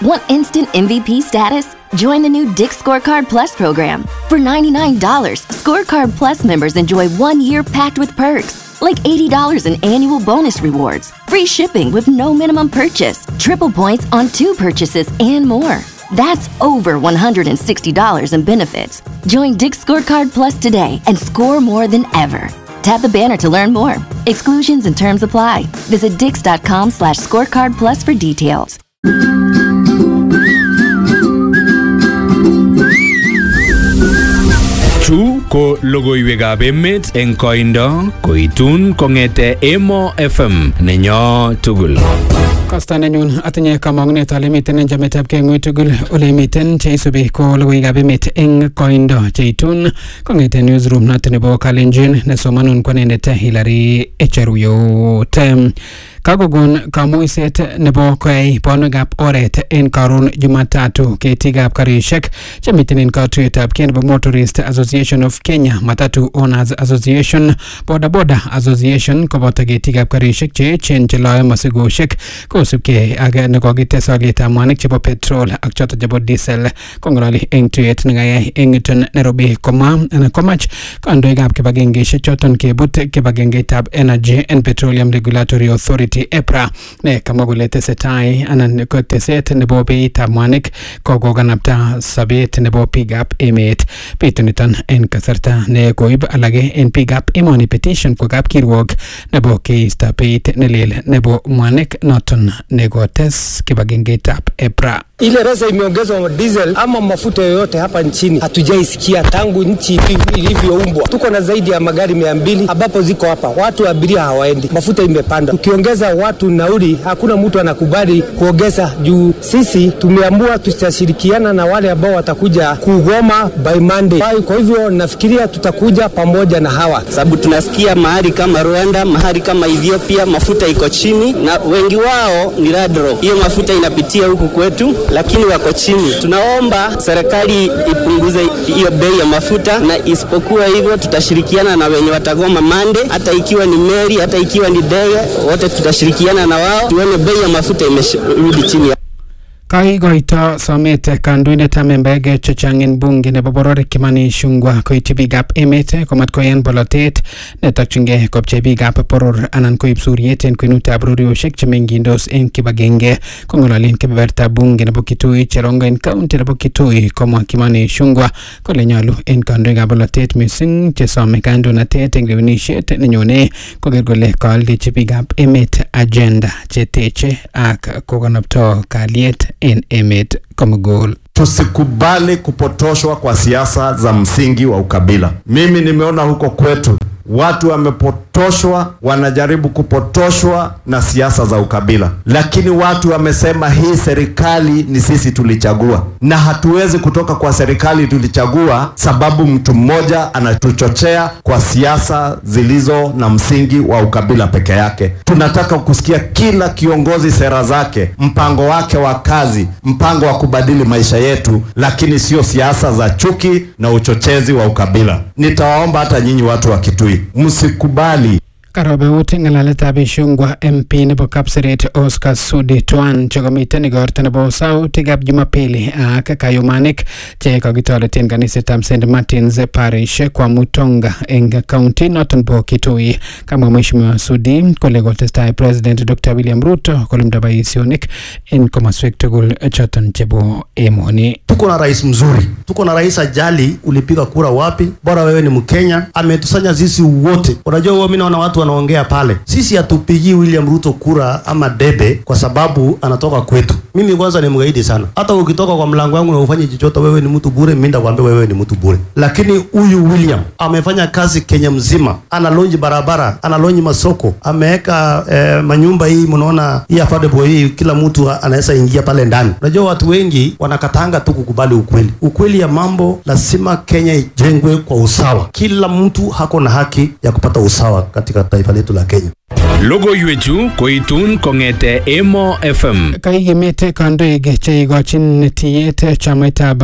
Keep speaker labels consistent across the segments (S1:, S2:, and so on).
S1: Want instant MVP status? Join the new Dick Scorecard Plus program. For $99, Scorecard Plus members enjoy one year packed with perks, like $80 in annual bonus rewards, free shipping with no minimum purchase, triple points on two purchases, and more. That's over $160 in benefits. Join Dick Scorecard Plus today and score more than ever. Tap the banner to learn more. Exclusions and terms apply. Visit dix.com slash scorecard plus for details.
S2: Chu ko logoiwekab emet eng koindo koitun kong'ete Emo FM nenyo tugul.
S3: Kosta nenyun atinye kamang'unet ale miten en chametabgei ng'oi tugul ole miten cheisubi ko logoiwekab emet eng koindo cheitun kong'ete newsroom noto nebo Kalenjin nesomanun kwanendet Hilary Echeruyot. Kakokon kamuiset nebo koyai bonwekab oret en karon Jumatatu ketikab karishek chemiten en katuyetab kei nebo Motorist Association of Kenya, Matatu Owners Association, Boda Boda Association koboto ketikab karishek che echen cheloe mosikoshek kosubkei ak nekokites olietab mwanik chebo petrol ak choto chebo diesel kong'ololi eng tuyet nekayai eng yuton Nairobi komwa anan komach kandoikab kibagengeishek choton kebut kibagengeitab Energy and Petroleum Regulatory Authority EPRA ne kamwa kole tesetai anan ko teset nebo beitab mwanik kokokanapta sobet nebo biikab emet bituniton en kasarta ne koib alage en biikab emoni petition kwa kapkirwok nebo keisto beit nelel nebo mwanik noton nekotes kibagengeitab EPRA.
S4: Ile resa imeongezwa diesel ama mafuta yoyote hapa nchini hatujaisikia tangu nchi ilivyoumbwa. Tuko na zaidi ya magari mia mbili ambapo ziko hapa, watu abiria hawaendi, mafuta imepanda. Ukiongeza watu nauli, hakuna mtu anakubali kuongeza juu sisi tumeamua tutashirikiana na wale ambao watakuja kugoma by Monday. Kwa hivyo nafikiria tutakuja pamoja na hawa,
S5: sababu tunasikia mahali kama Rwanda, mahali kama Ethiopia mafuta iko chini, na wengi wao ni ladro. Hiyo mafuta inapitia huku kwetu lakini wako chini. Tunaomba serikali ipunguze hiyo bei ya mafuta, na isipokuwa hivyo tutashirikiana na wenye watagoma mande, hata ikiwa ni meli, hata ikiwa ni ndege, wote tutashirikiana na wao tuone bei ya mafuta imerudi chini.
S3: Kaikoito somet kandoindetab membaek chechang en bunge nebo boror Kimani Ichung'wah koityi biikab emet komat koyan bolotet netokyingei kopchei biikab boror anan koib suryet en kwenutab roriosiek chemengindos en kibagenge kong'ololen kebebertab bunge nebo Kitui Cherongo en kaunti nebo Kitui komwa Kimani Ichung'wah kole nyolu en kandoikab bolotet missing chesome kandoinatet en lewenisiet nenyone koker kole kaaldechi biikab emet agenda cheteche ak kokonopto kalyet en emet komugul.
S6: Tusikubali kupotoshwa kwa siasa za msingi wa ukabila. Mimi nimeona huko kwetu watu wamepotoshwa, wanajaribu kupotoshwa na siasa za ukabila, lakini watu wamesema hii serikali ni sisi tulichagua, na hatuwezi kutoka kwa serikali tulichagua sababu mtu mmoja anatuchochea kwa siasa zilizo na msingi wa ukabila peke yake. Tunataka kusikia kila kiongozi sera zake, mpango wake wa kazi, mpango wa kubadili maisha yetu, lakini sio siasa za chuki na uchochezi wa ukabila. Nitawaomba hata nyinyi watu wa Kitui msikubali
S3: Karobeut ng'alaletab Ichung'wah MP nebo Kapseret Oscar Sudi Twan chekomiten igorto nebo sautikab Jumapili ak kayumanik che kakitoreten kanisetab St Martins Parish kwa Mutonga eng county noton bo Kitui. Kamwa Mheshimiwa Sudi kole kotestai President Dr. William Ruto kolumda boisionik en komoswek tugul choton chebo emoni.
S7: Tuko na rais mzuri, tuko na rais ajali ulipiga kura wapi, bora wewe ni Mkenya, ametusanya sisi wote. Unajua, mimi naona watu wanaongea pale, sisi hatupigii William Ruto kura ama debe kwa sababu anatoka kwetu. Mimi kwanza ni mgaidi sana, hata ukitoka kwa mlango wangu na ufanye chochote, wewe ni mtu bure, mimi ndakwambia wewe ni mtu bure. Lakini huyu William amefanya kazi Kenya mzima, analonji barabara, analonji masoko, ameweka eh, manyumba hii, mnaona hii affordable hii, kila mtu anaweza ingia pale ndani. Unajua watu wengi wanakatanga tu kukubali ukweli. Ukweli ya mambo, lazima Kenya ijengwe kwa usawa, kila mtu hako na haki ya kupata usawa katika taifa letu la Kenya.
S2: Logoiwechu koitun kong'ete Emo FM.
S3: Kaikimit kandoik cheikochin tiyet chamaitab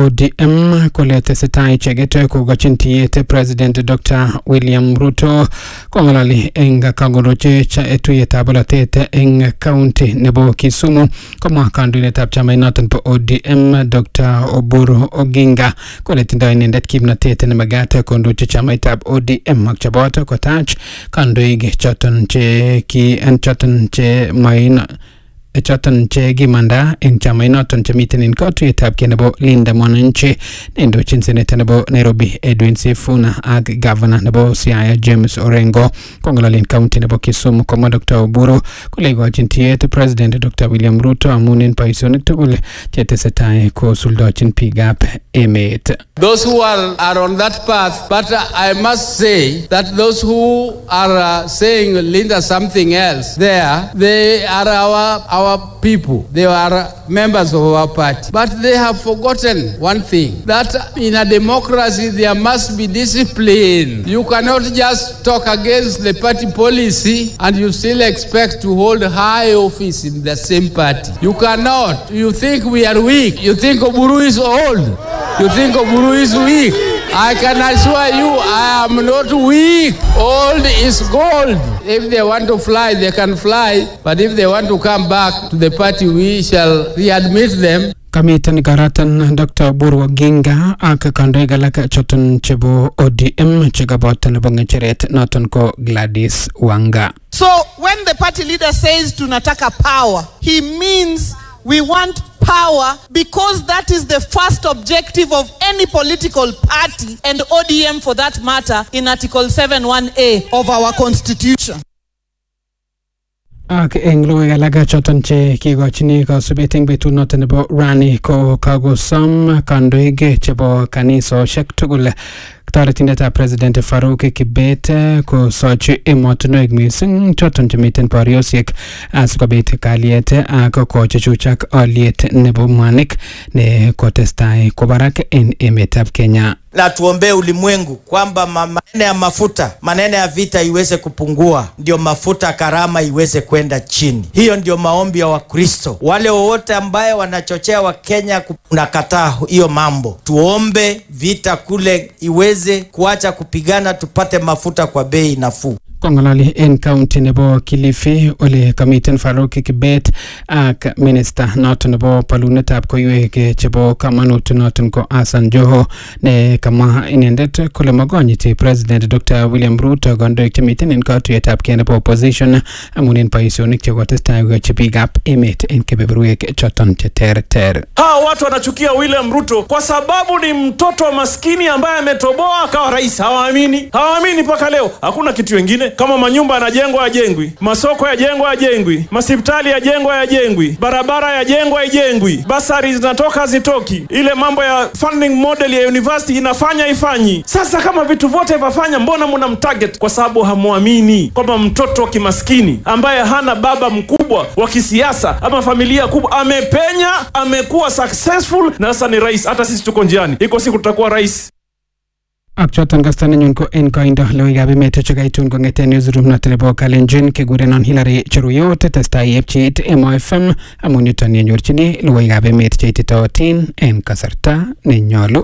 S3: ODM kole tesetai icheket kokochin tiyet President Dr. William Ruto kong'ololi eng kangolochi tuyetab bolotet eng county nebo Kisumu komwa kandoindetab chamainoton bo ODM Dr. Oburu Oginga kole tindoi inendet kimnotet nemagat kondochi chamaitab ODM ak cheboto kotach kandoik choton che ki en choton che maina choton che kimanda eng chamainoton chemiten en katuyetab kei nebo Linda Mwananchi neindochin seneta nebo Nairobi Edwin Sifuna ak gavana nebo Siaya James Orengo kong'ololen county nebo Kisumu komwa Dr. Oburu kole ikochin tiyet President Dr. William Ruto amun en boisionik tugul chetesetai kosuldochin biikab emet.
S8: Those who are, are on that path, but uh, I must say that those who are uh, saying Linda something else there, they are our, our people. They are members of our party. But they have forgotten one thing that in a democracy there must be discipline. You cannot just talk against the party policy and you still expect to hold high office in the same party. You cannot. You think we are weak. You think Oburu is old. You think Oburu is weak. I can assure you I am not weak. Old is gold. If they want to fly, they can fly. But if they want to come back to the party, we shall readmit them.
S3: kamiten karatan Dr. Oburu Oginga ak kandoik alak choton chebo ODM chekaboto nebo ng'echeret noton ko Gladys Wanga.
S9: So when the party leader says tunataka power, he means we want power because that is the first objective of any political party and ODM for that matter in Article 71A of our constitution.
S3: ak eng logoiwek alak choton che kikochini kasubet eng betut noton nebo rani ko kakosom kandoik chebo kanisosiek tugul toretindetab president Farouk Kibet kosochi emotinwek mising choton chemiten boriosiek asikobit kalyet ak kochuchuchak aliet nebo mwanik ne kotestai kwo barak en emetab Kenya.
S10: na tuombee ulimwengu kwamba ma- maneno ya mafuta, maneno ya vita iweze kupungua, ndio mafuta karama iweze kwenda chini. Hiyo ndio maombi ya Wakristo. Wale wowote ambaye wanachochea Wakenya kunakataa hiyo mambo, tuombe vita kule iweze kuacha kupigana, tupate mafuta kwa bei nafuu.
S3: kong'ololi en county nebo Kilifi ole kamiten Farouk Kibet ak minister noton nebo bolunetab koiwek chebo kamanut noton ko Hassan Joho ne kamwa inendet kole makonyiti president Dr. William Ruto kandoik chemiten en katuyetab kei nebo opposition amun en boisionik chekotestai koyochi biikab emet en kebeberwek choton cheterter.
S11: hawa watu wanachukia William Ruto kwa sababu ni mtoto wa maskini ambaye ametoboa akawa rais. Hawaamini, hawaamini mpaka leo. Hakuna kitu wengine kama manyumba yanajengwa yajengwi, masoko yajengwa yajengwi, masipitali yajengwa yajengwi, barabara yajengwa haijengwi, basari zinatoka hazitoki, ile mambo ya funding model ya university inafanya ifanyi. Sasa kama vitu vyote vafanya, mbona mna mtarget? Kwa sababu hamwamini kwamba mtoto wa kimaskini ambaye hana baba mkubwa wa kisiasa ama familia kubwa amepenya, amekuwa successful na sasa ni rais. Hata sisi tuko njiani, iko siku tutakuwa rais.
S3: ak choton kasta nenyun ko en koindo logoiwekab emet chekaitun kong'eten newsroom noton nebo Kalenjin kekurenon Hillary Cheruyot testai yepchiit Emo FM amun yuton yenyorchini logoiwekab emet cheititootin en kasarta nenyolu.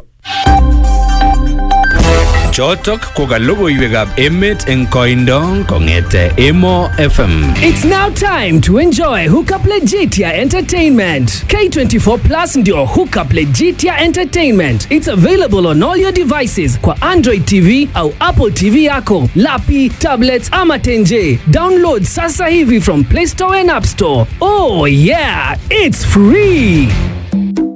S2: Chotok ko ka logoiwekab emet eng koindo kong'ete Emo FM.
S12: It's now time to enjoy Hookup Legitia Entertainment. K24 Plus ndio Hookup Legitia Entertainment. It's available on all your devices kwa Android TV au Apple TV yako, lapi, tablets ama tenje. Download sasa hivi from Play Store and App Store. Oh yeah, it's free.